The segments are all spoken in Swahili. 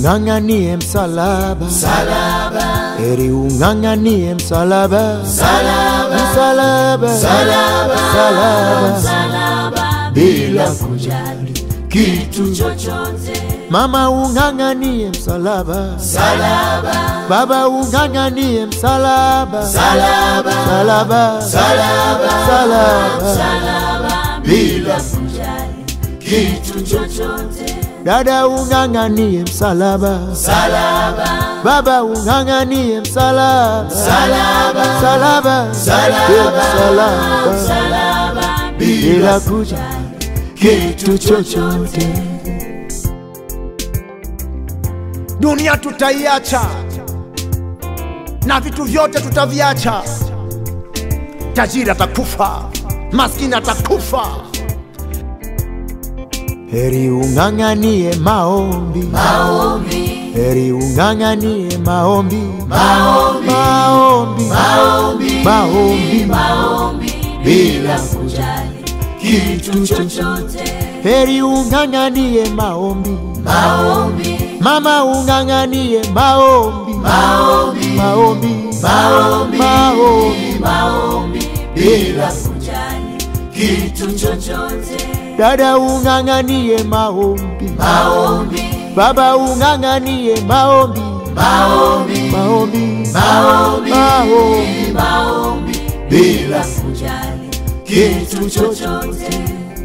ung'ang'anie msalaba, Msalaba, heri ung'ang'anie msalaba, msalaba, msalaba, msalaba, msalaba, msalaba, bila bila kujali kitu chochote. mama ung'ang'anie msalaba, Msalaba, baba ung'ang'anie msalaba, msalaba, msalaba, msalaba, msalaba, msalaba, bila kujali kitu chochote. dada ung'ang'anie msalaba, Msalaba, baba ung'ang'anie msalaba, msalaba, msalaba, msalaba, msalaba, msalaba, bila kujali kitu chochote. dunia tutaiacha na vitu vyote tutaviacha. Tajiri atakufa, maskini atakufa. Heri ung'ang'anie maombi, maombi, heri ung'ang'anie maombi, maombi, maombi, maombi, maombi, maombi, bila kujali kitu chochote. heri ung'ang'anie maombi, Maombi, mama ung'ang'anie maombi, maombi, maombi, maombi, maombi, maombi, bila kujali kitu chochote. dada ung'ang'anie maombi, Maombi, baba ung'ang'anie maombi, maombi, maombi, maombi, maombi, maombi, bila kujali kitu chochote.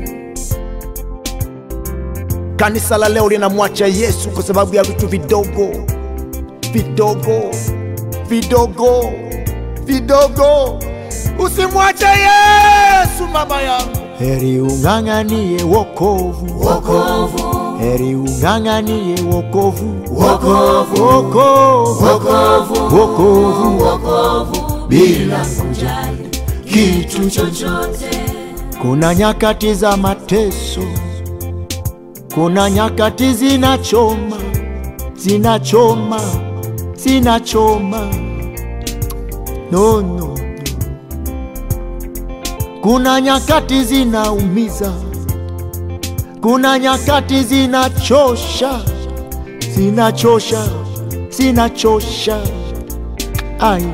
Kanisa la leo linamwacha Yesu kwa sababu ya vitu vidogo vidogo vidogo vidogo. Usimwache Yesu, mama yangu. heri ung'ang'anie wokovu, Wokovu, heri ung'ang'anie wokovu, wokovu, wokovu, wokovu, wokovu, wokovu, bila kujali kitu chochote. Kuna nyakati za mateso, kuna nyakati zinachoma, zinachoma, zinachoma. No, no, no. Kuna nyakati zinaumiza, kuna nyakati zinachosha, zinachosha, zinachosha. Aya.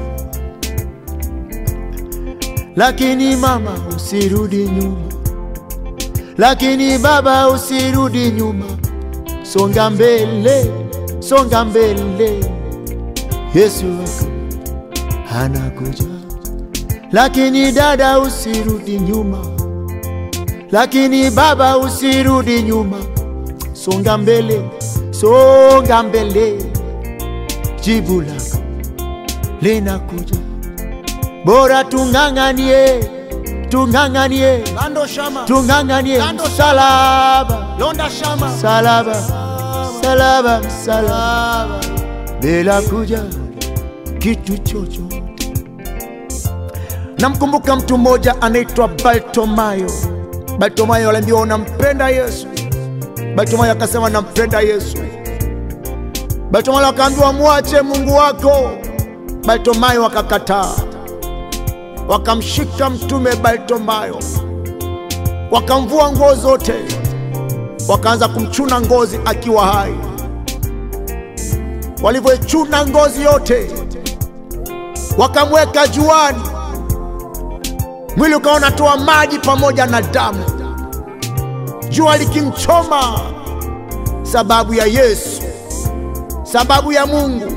Lakini mama usirudi nyuma, lakini baba usirudi nyuma, songa mbele, songa mbele, Yesu wako anakuja. Lakini dada usirudi nyuma, lakini baba usirudi nyuma, songa mbele, songa mbele, jibu lako linakuja. Bora tung'ang'anie, tung'ang'anie, Lando shama tung'ang'anie Kando msalaba, londa shama msalaba, msalaba, msalaba, bila kuja kitu chochote. Namkumbuka mtu mmoja anaitwa Bartomayo. Bartomayo aliambiwa unampenda Yesu. Bartomayo akasema nampenda Yesu. Bartomayo akaambiwa mwache Mungu wako. Bartomayo akakataa, wakamshika mtume Bartomayo, wakamvua nguo zote, wakaanza kumchuna ngozi akiwa hai. Walivyochuna ngozi yote, wakamweka juani mwili ukawa unatoa maji pamoja na damu, jua likimchoma, sababu ya Yesu, sababu ya Mungu.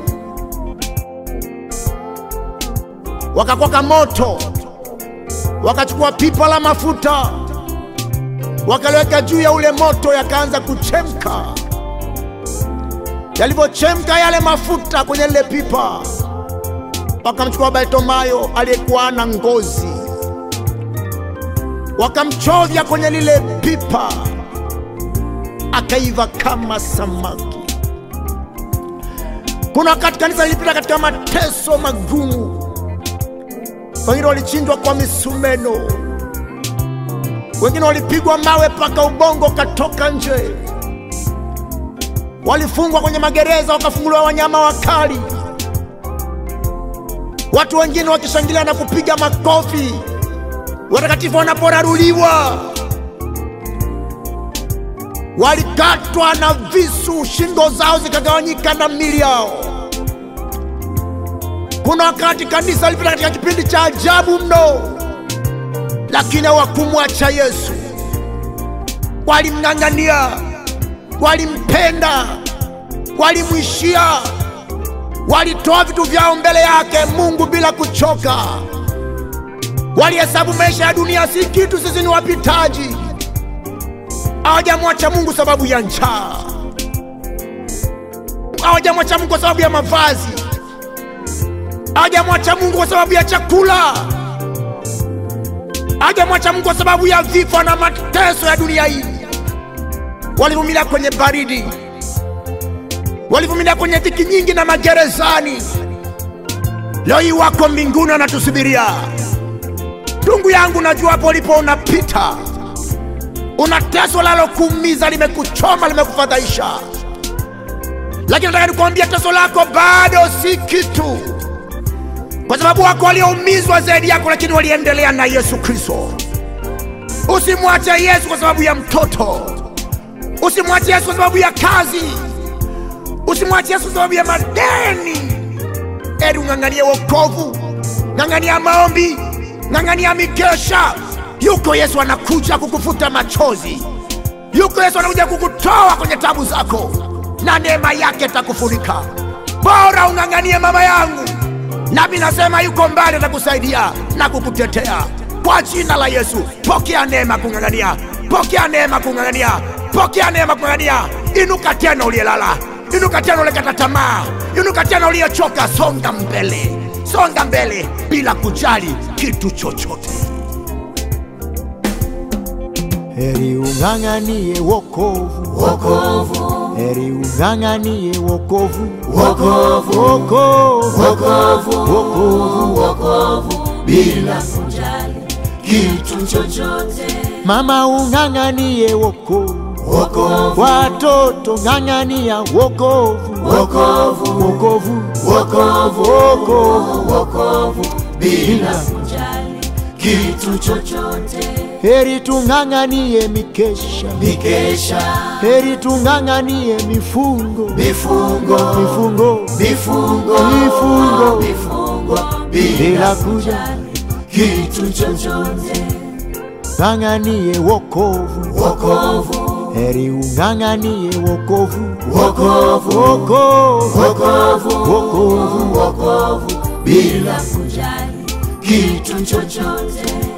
Wakakwaka moto, wakachukua pipa la mafuta, wakaliweka juu ya ule moto, yakaanza kuchemka. Yalivyochemka yale mafuta kwenye lile pipa, wakamchukua Bartimayo aliyekuwa na ngozi wakamchovya kwenye lile pipa, akaiva kama samaki. Kuna wakati kanisa lilipita katika mateso magumu, wengine walichinjwa kwa misumeno, wengine walipigwa mawe mpaka ubongo ukatoka nje, walifungwa kwenye magereza, wakafunguliwa wanyama wakali, watu wengine wakishangilia na kupiga makofi watakatifu wanaporaruliwa. walikatwa na visu, shingo zao zikagawanyika na mili yao. Kuna wakati kanisa lipita katika kipindi cha ajabu mno, lakini hawakumwacha Yesu. Walimng'ang'ania, walimpenda, walimwishia, walitoa vitu vyao mbele yake Mungu bila kuchoka. Walihesabu maisha ya dunia si kitu, sisi ni wapitaji. Hawajamwacha Mungu sababu ya njaa, hawajamwacha Mungu kwa sababu ya mavazi, hawajamwacha Mungu kwa sababu ya chakula, hawajamwacha Mungu kwa sababu ya vifo na mateso ya dunia hii. Walivumilia kwenye baridi, walivumilia kwenye dhiki nyingi na magerezani. Leo hii wako mbinguni wanatusubiria. Ndugu yangu, najua hapo ulipo unapita, una teso lalokuumiza, limekuchoma, limekufadhaisha, lakini nataka nikuambia teso lako bado si kitu, kwa sababu wako walioumizwa zaidi yako, lakini waliendelea na Yesu Kristo. Usimwache Yesu kwa sababu ya mtoto, usimwache Yesu kwa sababu ya kazi, usimwache Yesu kwa sababu ya madeni. Eri ung'ang'anie wokovu, ng'ang'ania maombi, ng'ang'ania mikesha. Yuko Yesu anakuja kukufuta machozi, yuko Yesu anakuja kukutoa kwenye tabu zako, na neema yake takufunika. Bora ung'ang'anie mama yangu, nami nasema yuko mbali, atakusaidia na kukutetea kwa jina la Yesu. Pokea neema kung'ang'ania, pokea neema kung'ang'ania, pokea neema kung'ang'ania. Inuka tena uliyelala, inuka tena ulikata tamaa, inuka tena uliyechoka. Songa mbele, songa mbele bila kujali kitu chochote. Heri ung'ang'anie wokovu, wokovu, heri ung'ang'anie wokovu, wokovu, wokovu, wokovu, wokovu. wokovu, bila kujali kitu chochote. Mama ung'ang'anie wokovu, Wokovu, watoto ng'ang'ania wokovu, wokovu, wokovu, wokovu, wokovu. wokovu, bila kujali kitu chochote. Heri tung'ang'anie mikesha, Mikesha, heri tung'ang'anie mifungo, mifungo, mifungo mifungo, Mifungo. mifungo, bila bila kuja, kitu chochote. ng'ang'anie wokovu, Wokovu, heri ung'ang'anie wokovu, wokovu, wokovu, wokovu, wokovu. wokovu, bila kujali kitu chochote.